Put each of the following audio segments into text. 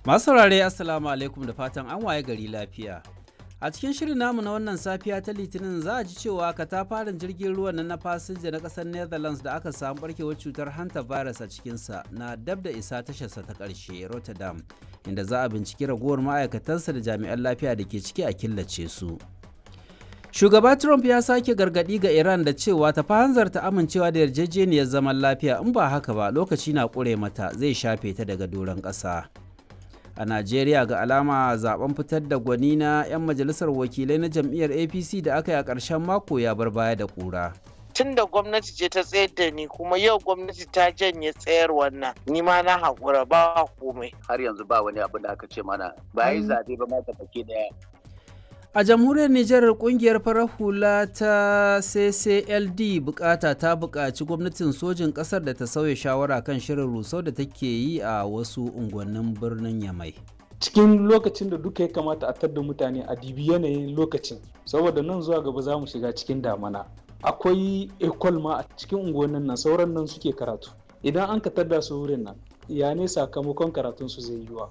Masu saurare Assalamu alaikum da fatan an waye gari lafiya. A cikin shirin namu na wannan safiya ta Litinin za a ji cewa katafaren jirgin ruwan nan na fasinja na ƙasar Netherlands da aka samu barkewar cutar hanta virus a cikinsa na dab da isa tasharsa ta ƙarshe Rotterdam, inda za a binciki ragowar ma'aikatansa da jami'an lafiya da ke ciki a killace su. Shugaba Trump ya sake gargaɗi ga Iran da cewa ta hanzarta amincewa da yarjejeniyar zaman lafiya in ba haka ba lokaci na ƙure mata zai shafe ta daga doron ƙasa. a najeriya ga alama zaben fitar da gwani na 'yan majalisar wakilai na jam'iyyar apc da aka yi a ƙarshen mako ya bar baya da ƙura tun da gwamnati ce ta tsayar da ni kuma yau gwamnati ta janye tsayar wannan ni ma na haƙura ba komai har yanzu ba wani abu da aka ce mana ba yi zaɓe ba ma baki daya a jamhuriyar nijar kungiyar farar hula ta ccld bukata ta buƙaci gwamnatin sojin ƙasar da ta sauya shawara kan shirin rusau da take yi a wasu unguwannin birnin yamai cikin lokacin da duka ya kamata a tadda mutane a dibi yanayin lokacin saboda nan zuwa gaba za mu shiga cikin damana akwai ekol ma a cikin unguwannin nan sauran nan suke karatu idan an ka tadda su wurin nan ya ne sakamakon karatun su zai yiwa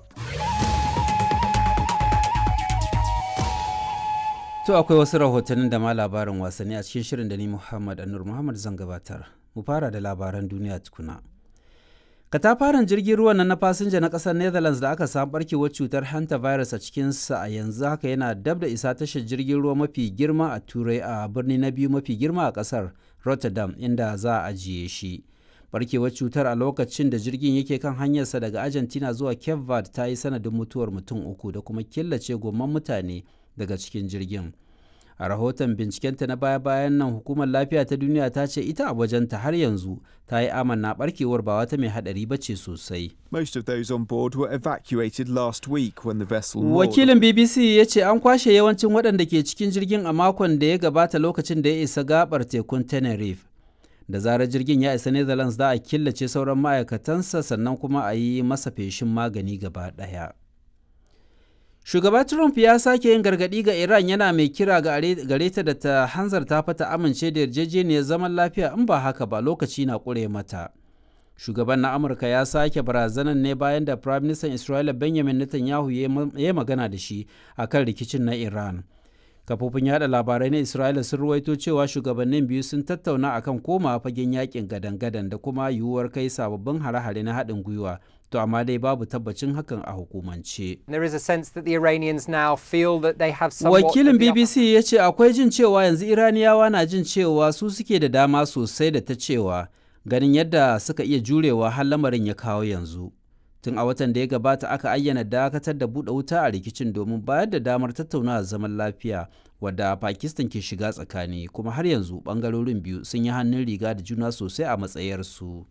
To akwai wasu rahotannin da ma labarin wasanni a cikin shirin da ni Muhammad Anur Muhammad zan gabatar. Mu fara da labaran duniya tukuna. Katafaren jirgin ruwan nan na fasinja na ƙasar Netherlands da aka samu barkewar cutar hanta virus a cikinsa a yanzu haka yana dab da isa tashar jirgin ruwa mafi girma a Turai a birni na biyu mafi girma a ƙasar Rotterdam inda za a ajiye shi. Barkewar cutar a lokacin da jirgin yake kan hanyarsa daga Argentina zuwa Cape Verde ta yi sanadin mutuwar mutum uku da kuma killace gomman mutane daga cikin jirgin a rahoton bincikenta na baya-bayan nan hukumar lafiya ta duniya ta ce ita a wajenta har yanzu ta yi amanna barkewar ba wata mai hadari ba ce sosai Most of those on board were evacuated last week when the vessel wakilin bbc ya ce an kwashe yawancin waɗanda ke cikin jirgin a makon da ya gabata lokacin da ya isa gabar tekun tenerife da zarar jirgin ya isa netherlands za a killace sauran ma'aikatansa sannan kuma a yi masa feshin magani gaba ɗaya. Shugaba Trump ya sake yin gargaɗi ga Iran yana mai kira gare ta da ta hanzarta fata amince da yarjejeniyar zaman lafiya in ba haka ba lokaci na ƙure mata. Shugaban na Amurka ya sake barazanan ne bayan da Prime Minister Isra'ila Benjamin Netanyahu ya magana da shi a kan rikicin na Iran. Kafofin yada labarai na Isra'ila sun ruwaito cewa shugabannin biyu sun tattauna akan koma fagen yakin gadan-gadan da kuma yiwuwar kai sababbin hare-hare na haɗin gwiwa to amma dai babu tabbacin hakan a hukumance. There is a sense that the Iranians now feel that they have Wakilin BBC ya ce akwai jin cewa yanzu Iraniyawa na jin cewa su suke da dama sosai da ta cewa ganin yadda suka iya jurewa har lamarin ya kawo yanzu. Tun a watan da ya gabata aka ayyana dakatar da buɗe wuta a rikicin domin bayar da damar tattaunawa zaman lafiya wadda Pakistan ke shiga tsakani kuma har yanzu ɓangarorin biyu sun yi hannun riga da juna sosai a matsayarsu.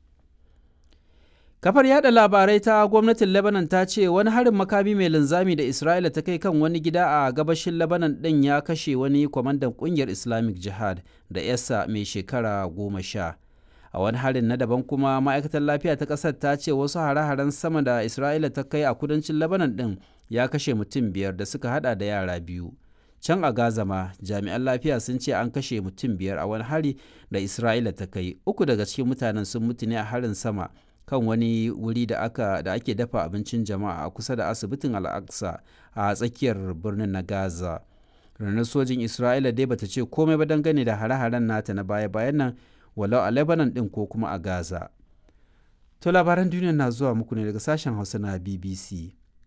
Kafar yada labarai ta gwamnatin Lebanon ta ce wani harin makami mai linzami da Isra'ila ta kai kan wani gida a gabashin Lebanon ɗin ya kashe wani kwamandan ƙungiyar Islamic Jihad da yasa mai shekara goma sha. A wani harin na daban kuma ma'aikatar lafiya ta ƙasar ta ce wasu hare-haren sama da Isra'ila ta kai a kudancin Lebanon ɗin ya kashe mutum biyar da suka hada da yara biyu. Can a Gaza ma jami'an lafiya sun ce an kashe mutum biyar a wani hari da Isra'ila ta kai. Uku daga cikin mutanen sun mutu ne a harin sama. kan wani wuri da aka da ake dafa abincin jama'a a kusa da asibitin al'aqsa a tsakiyar birnin na gaza ranar sojin isra'ila dai bata ce komai ba dangane da hare-haren nata na baya-bayan nan walau a lebanon din ko kuma a gaza to labaran duniya na zuwa muku ne daga sashen hausa na bbc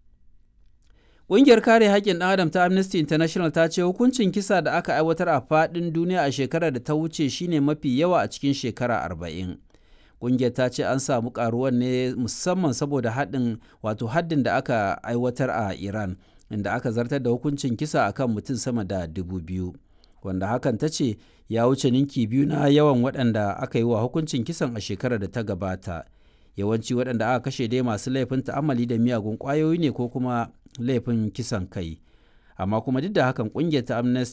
Ƙungiyar kare haƙƙin ɗan adam ta Amnesty International ta ce hukuncin kisa da aka aiwatar a faɗin duniya a shekarar da ta wuce shine mafi yawa a cikin shekara arba'in. kungiyar ta ce an samu karuwan ne musamman saboda haddin wato haddin da aka aiwatar a iran inda aka zartar da hukuncin kisa akan mutum sama da dubu biyu wanda hakan ta ce ya wuce ninki biyu na yawan waɗanda aka yi wa hukuncin kisan a shekarar da ta gabata yawanci waɗanda aka kashe dai masu laifin ta'amali da miyagun ƙwayoyi ne ko kuma laifin kisan kai amma kuma duk da hakan ƙungiyar ta amnesty